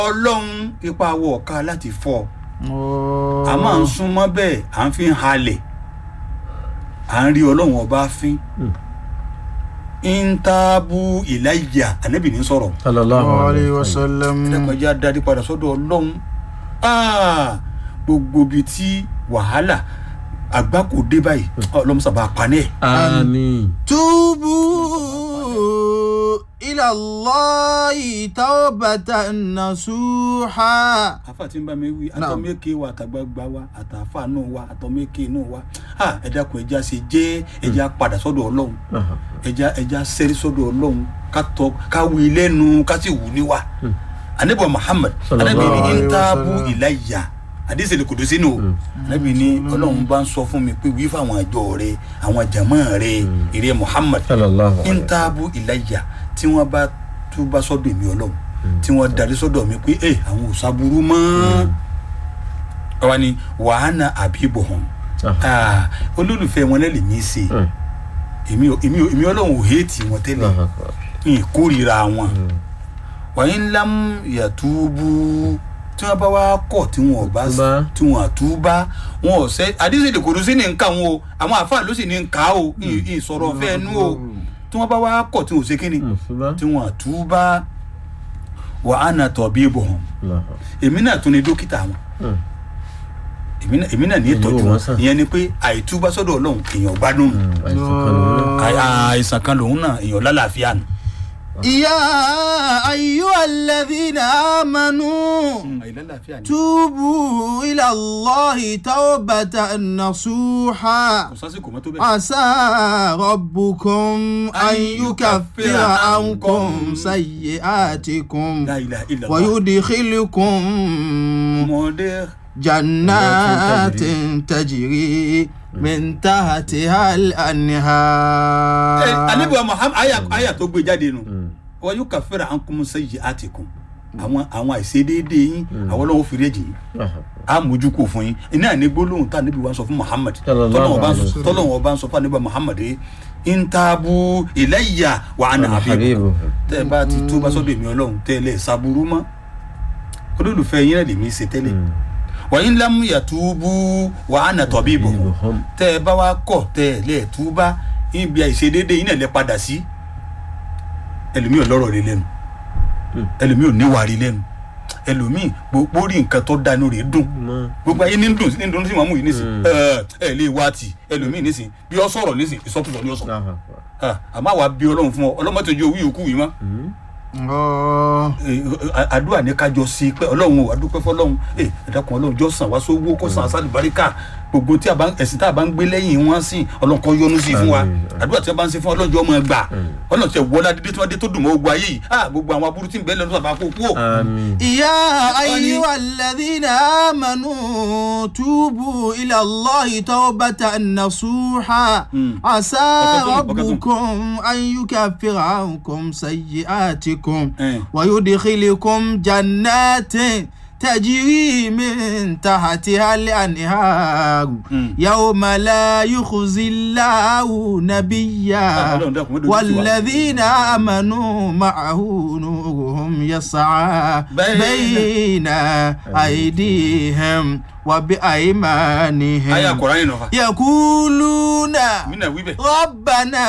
ọlọ́run ipa wọ ọ̀ka láti fọ́ a máa ń súnmọ́ bẹ́ẹ̀ à ń fi ń halẹ̀ à ń rí ọlọ́run ọba fín intaabu ìlàjà ànábì ní sọ̀rọ̀ sallallahu alayhi alayhi wa wa sallam. sallam. ẹ̀dàkọ̀já darí padà sọ́dọ̀ ọlọ́run Ah, gbogbo bíi tí wàhálà àgbákò dé báyìí ọlọ́run sábà panẹ́ ẹ̀. àmín. tubu ila Allahi tawbatan nasuha. afa tí ń bá mi wí Naam. àtọ́mẹ́kẹ́ wa àtàgbàgbà wa àtàfà náà wa àtọ́mẹ́kẹ́ náà wa Ah, ẹ dákun ẹja ṣe jẹ́ ẹja padà sọ́dọ̀ ọlọ́run ẹja ẹja sẹ́rí sọ́dọ̀ ọlọ́run ká tọ́ ká wí lẹ́nu ká sì wù níwà anabi muhammad anabi Sallallahu ni alayhi wa intaabu sallam. ilayya àdìsí lè kòdó sínú o anabi ni ọlọ́run bá ń sọ fún mi pé wí fáwọn àjọ rẹ àwọn jàmọ́ rẹ ìrẹ muhammad sallallahu alayhi wa sallam. intaabu ilayya tí wọ́n bá túbá sọ́dọ̀ èmi ọlọ́run tí wọ́n darí sọ́dọ̀ mi pé ẹ àwọn ò sábúrú mọ́ ọwọ́ ni wàhánà àbíbọ̀ hàn Ah. olólùfẹ́ wọn lẹ́lẹ̀ mí ṣe Mm. èmi ò- èmi ò- èmi ọlọ́run ò héètì wọn tẹ́lẹ̀ Allahu akbar. ìkórìíra wọn wàyí ńlá yàtúbú tí wọn bá wá kọ̀ tí wọn ò bá Túbá. tí wọn àtúbá wọn ò sẹ àdísèdè kòrò sí ní nǹka wọn o àwọn àfáà ló sì ní nǹka o ì- ìsọ̀rọ̀ fẹ́ nú o tí wọn bá wá kọ̀ tí wọn ò ṣe kíni Mm, ṣùgbọ́n. tí wọn àtúbá wà á nà tọ̀ bí ibò hàn Allahu. èmi náà tún ní dókítà wọn Mm. èmi náà- èmi náà ní Èyí ìtọ́jú wò wọ́n wọn sàn. ìyẹn ni pé àìtúbá sọ́dọ̀ ọlọ́run èèyàn gbádùn nù. Mm, àìsàn kan lòun náà. Àì- àìsàn kan lòun náà èèyàn lálàáfíà nù. ya ayyuhalladhina amanu. àìlálàáfíà ni. توبوا إلى الله توبة نصوحا kò sásìkò mọ́tò bẹ́ẹ̀. عسى ربكم أن يكفر عنكم سيئاتكم La ilaha illallah. ويدخلكم mọ̀ọ́dẹ́. جنات تجري من تحتها ẹ الأنهار anabiwa muhammad aya aya tó gbé jáde nù. Mm. wọ́n yóò kàfẹ́rẹ́ àǹkùnmù sẹ́yìn àtìkùn. àwọn àwọn àìṣedéédé yín àwọn ọlọ́wọ́ fi rẹ́jì yín Allahu. a mójú kò fún yín iná ní gbólóhùn tá anabi wa sọ fún muhammad Sallallahu tọ́lọ́wọ́n bá ń alaihi sọ wasallam. tọ́lọ́wọ́n bá ń sọ fún anabi muhammad yìí intaabu ilayya wa ana Ana habibu habibu. tẹ́ ẹ bá ti tó bá sọ́dọ̀ èmi ọlọ́run tẹ́ ẹ lẹ́ ṣàbùrú mọ́ olólùfẹ́ yín náà lèmi ṣe tẹ́lẹ̀ Mm. wàyí ńlá mú yàtúbú wà á nà tọ́bí ìbò Tabibuhum. tẹ́ ẹ bá wá kọ̀ tẹ́ ẹ lẹ́ túbá ibi àìṣedéédé yín náà lẹ́ padà sí ẹlòmíì ò lọ́rọ̀ rí lẹ́nu Mm. ẹlòmíì ò níwà rí lẹ́nu ẹlòmíì gbogbo rí nǹkan tó dánú rẹ̀ dùn Mọ́. gbogbo ayé ní ń dùn sí ní dùn sí màmú yìí nísìn Mm. ẹ ẹ lè wá tì ẹlòmíì nísìn bí ọ sọ̀rọ̀ nísìn ìsọkúsọ ni ọ sọ Allahu akbar. Ah, àmọ́ àwa bí ọlọ́run fún ọ ọlọ́mọ tó jẹ́ owó yòókù yìí mọ́ Mm. Oh. Eh, a- àdúrà ní kájọ sí pé ọlọ́run o àdúpẹ́ fọlọ́run ẹ ẹ̀dàkùn ọlọ́run jọ sàn wá sówó kó sàn àṣà àlùbáríkà gbogbo tí a bá ẹ̀sìn tá a bá ń gbé lẹ́yìn wọn sí ọlọ́run kan yọ́nú sí fún wa Àmín. àdúrà tí a bá ń ṣe fún ọlọ́run jọ ọmọ ẹgbà ọlọ́run tí ẹ wọlé adídé tí wọ́n dé tó dùn mọ́ ogun ayé yìí ah gbogbo àwọn aburú tí ń bẹ lẹ́nu sábà kó kú o. Àmín. يا أيها الذين آمنوا توبوا إلى الله توبة نصوحا مم. عسى وكتم- وكتم. ربكم أن يكفر عنكم سيئاتكم Eh. ويدخلكم جنات تجري من تحتها الأنهار مم. يوم لا يخزي الله نبيا Ah, Ọlọ́run dákun, má dojú tì wá. والذين آمنوا معه نورهم يسعى بين- بين أيديهم وبأيمانهم ayé àkọ́rá yìí nọ̀fà يقولون mí náà wí bẹ́ẹ̀. ربنا